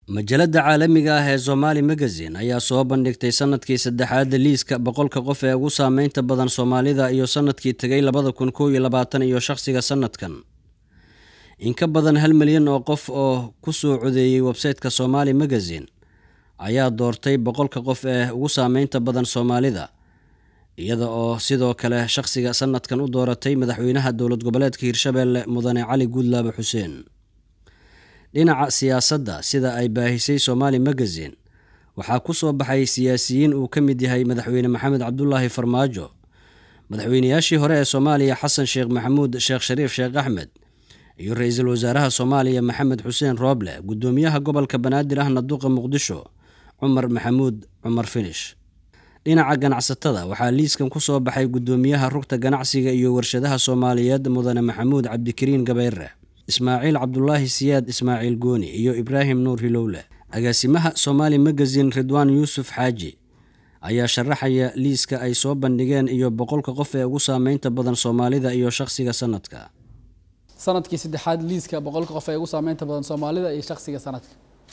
majalada caalamiga ah ee somaali magazine ayaa soo bandhigtay sanadkii saddexaada liiska boqolka qof ee ugu saameynta badan soomaalida iyo sanadkii tegay labada kun kow iyo labaatan iyo shaqsiga sanadkan in ka badan hal milyan oo qof oo ku soo codeeyey websayteka somaali magazine ayaa doortay boqolka qof ee ugu saameynta badan soomaalida iyada oo sidoo kale shaqsiga sanadkan u dooratay madaxweynaha dowlad goboleedka hirshabeelle mudane cali guudlaabe xuseen dhinaca siyaasadda sida ay baahisay somaali magazine waxaa ku soo baxay siyaasiyiin uu ka mid yahay madaxweyne maxamed cabdulaahi farmaajo madaxweynayaashii hore ee soomaaliya xasan sheekh maxamuud sheekh shariif sheekh axmed iyo ra-iisul wasaaraha soomaaliya maxamed xuseen rooble guddoomiyaha gobolka banaadir ahna duqa muqdisho cumar maxamuud cumar finish dhinaca ganacsatada waxaa liiskan ku soo baxay guddoomiyaha rugta ganacsiga iyo warshadaha soomaaliyeed mudane maxamuud cabdikariin gabayre ismaaciil cabdulaahi siyaad ismaaciil gooni iyo ibraahim nuur hilowle agaasimaha somaali magazine ridwaan yuusuf xaaji ayaa sharaxaya liiska ay soo bandhigeen iyo boqolka qof ee ugu saameynta badan soomaalida iyo shaqsiga sanadka sanadkii saddexaad liiska boqolka qof ee ugu saameynta badan soomaalida iyo shaqsiga sanadka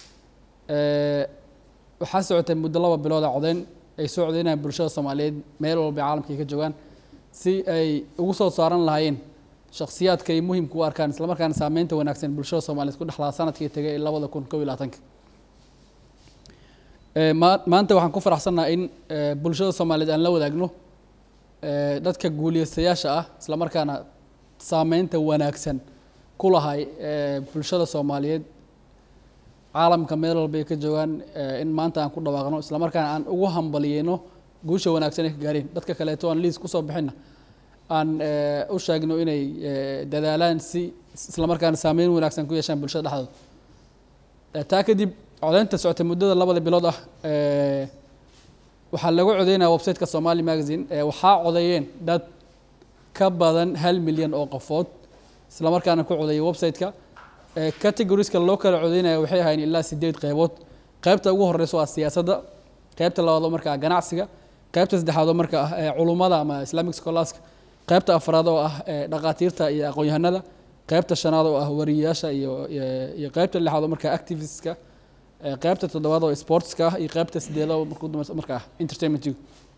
waxaa socotay muddo laba bilooda codeyn ay soo codeynayaan bulshada soomaaliyeed meel walba caalamka ay ka joogaan si ay ugu soo saaran lahaayeen shakhsiyaadka ay muhimka u arkaan islamarkaana saameynta wanaagsan bulshada soomaaliyeed ku dhexlaa sanadkii tegay labada kun kow iyo labaatanka maanta waxaan ku faraxsannaha in bulshada soomaaliyeed aan la wadaagno dadka guuliyestayaasha ah islamarkaana saameynta wanaagsan ku lahay bulshada soomaaliyeed caalamka meel walba ay ka joogaan in maanta aan ku dhawaaqno islamarkaana aan ugu hambaliyeyno guusha wanaagsan ay ka gaareen dadka kaleeto aan liis kusoo bixinna aan u sheegno inay dadaalaan si islamarkaana saameyn wanaagsan ku yeeshaan bulshada dhexdooda taa kadib codeynta socotay muddada labada bilood ah waxaa lagu codeynaya websiteka somali magazine waxaa codeeyeen dad ka badan hal milyan oo qofood islamarkaana ku codeeyay websiteka categoriska loo kala codeynaya waxay ahayn ilaa sideed qeybood qeybta ugu horeysa waa siyaasadda qeybta labaad oo markaa ganacsiga qeybta saddexaad oo marka ah culummada ama islamic scholars qeybta afraad oo ah dhaqaatiirta iyo aqoon-yahanada qeybta shanaad oo ah wariyayaasha iyo iyo qeybta lixaad oo markaa activistska qeybta toddobaad oo sportska ah iyo qeybta sideedaad oo markuu dambe marka ah entertainmentigu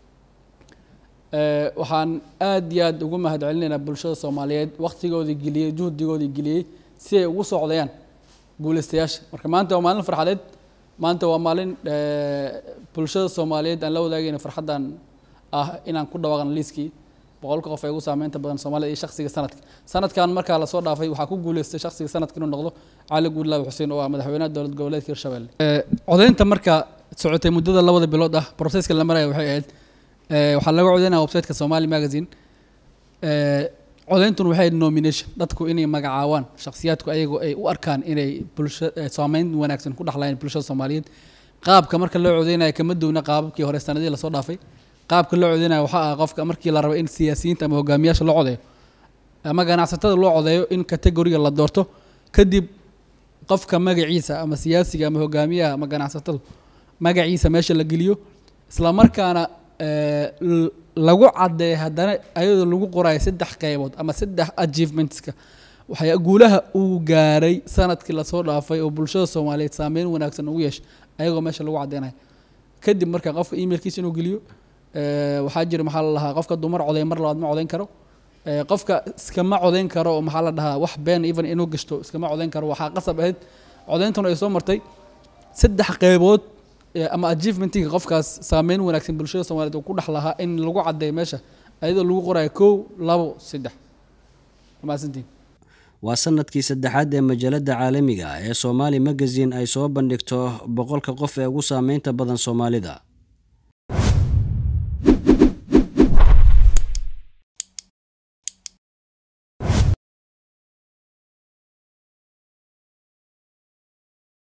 waxaan aad iyo aad ugu mahad celinaynaa bulshada soomaaliyeed waktigoodii geliyey juhdigoodii geliyey si ay ugu socdayaan guuleystayaasha marka maanta waa maalin farxadeed maanta waa maalin bulshada soomaaliyeed aan la wadaagayna farxaddan ah inaan ku dhawaaqno liiskii boqolka qof ee ugu saameynta badan soomaalida iyo shaqsiga sanadka sanadkan markaa lasoo dhaafay waxaa ku guuleystay shaqsiga sanadka inuu noqdo cali guudlaabe xuseen oo ah madaxweynaha dowlad goboleedka hirshabelle codeynta markaa socotay muddada labada bilood ah proceska la maraya waxay ahayd waxaa laga codeynaya websiteka somali magazine codeyntun waxay nomination dadku inay magacaawaan shakhsiyaadku ayagoo ay u arkaan inay bulsha saameyn wanaagsan ku dhexlayeen bulshada soomaaliyeed qaabka marka loo codeynaya kama duwna qaababkii hore sanadihii lasoo dhaafay qaabka loo codeynaya waxaa ah qofka markii la rabo in siyaasiyiinta ama hogaamiyaasha loo codeeyo ama ganacsatada loo codeeyo in categoriga la doorto kadib qofka magaciisa ama siyaasiga ama hogaamiyaha ama ganacsatadu magaciisa meesha la geliyo islamarkaana lagu cadeeya haddana ayadoo lagu qorayo saddex qeybood ama saddex achievementska waxay guulaha uu gaaray sanadkii lasoo dhaafay oo bulshada soomaaliyeed saameyn wanaagsan ugu yeeshay ayagoo meesha lagu cadeynayo kadib marka qofka emailkiisa inuu geliyo waxaa jira maxaa la dhahaa qofka dumar coday mar labaad ma codeyn karo qofka iskama codeyn karo oo maxaa la dhahaa wax been even inuu gashto iskama codeyn karo waxaa qasab ahayd codeyntuna ay soo martay saddex qeybood ama achievementiga qofkaas saameyn wanaagsan bulshada soomaliyeed uu ku dhex lahaa in lagu cadeeyo meesha ayadoo lagu qorayo kow labo saddex mahadsantiin waa sanadkii saddexaad ee majalada caalamiga ah ee somaali magazine ay soo bandhigto boqolka qof ee ugu saameynta badan soomaalida